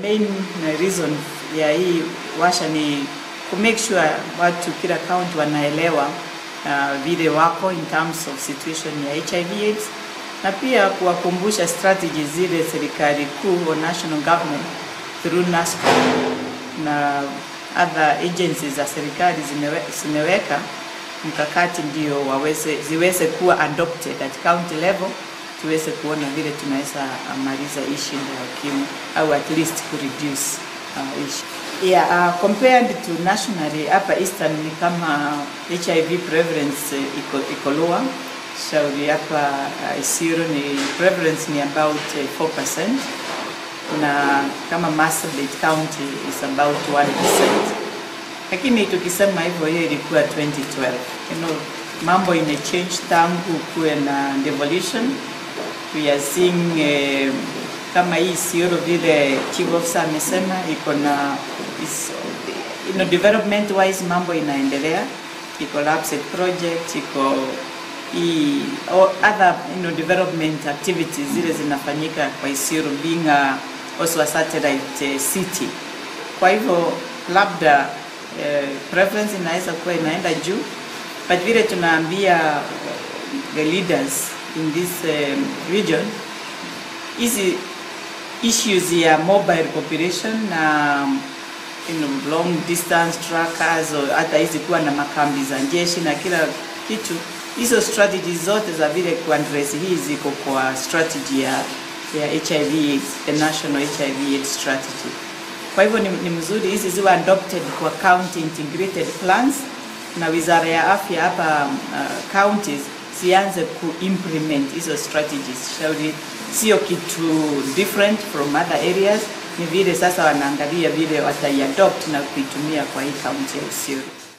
main uh, reason ya hii washa ni ku make sure watu kila county wanaelewa uh, vile wako in terms of situation ya HIV AIDS na pia kuwakumbusha strategies zile serikali kuu or national government through NASCO na other agencies za serikali zimewe, zimeweka mkakati ndio waweze ziweze kuwa adopted at county level tuweze kuona vile tunaweza maliza hii shinda ya ukimwi au at least ku reduce uh, ishi. Yeah, uh, compared to nationally hapa Eastern ni kama HIV prevalence uh, iko, iko lower. Shauri hapa uh, Isiro ni prevalence ni about uh, 4% na kama Marsabit County is about 1%. Lakini tukisema hivyo, hiyo ilikuwa 2012. You know, mambo imechange tangu kuwe na devolution. We are seeing eh, kama hii Isiolo vile chief officer amesema iko na is, you know, development wise mambo inaendelea, iko LAPSSET project, iko hii or other you know, development activities zile zinafanyika kwa Isiolo being a, also a satellite uh, city. Kwa hivyo labda uh, preference inaweza kuwa inaenda juu, but vile tunaambia the leaders in this um, region hizi issues ya mobile population na you know, long distance trackers or hata hizi kuwa na makambi za jeshi na kila kitu, hizo strategies zote za vile kuaddress hii ziko kwa strategy ya, ya HIV AIDS, the national HIV AIDS strategy. Kwa hivyo ni, ni mzuri hizi ziwe adopted kwa county integrated plans na wizara ya afya hapa uh, counties zianze kuimplement hizo strategies. Shauri sio kitu different from other areas, ni vile sasa wanaangalia vile wataiadopt na kuitumia kwa hii county ya Isiolo.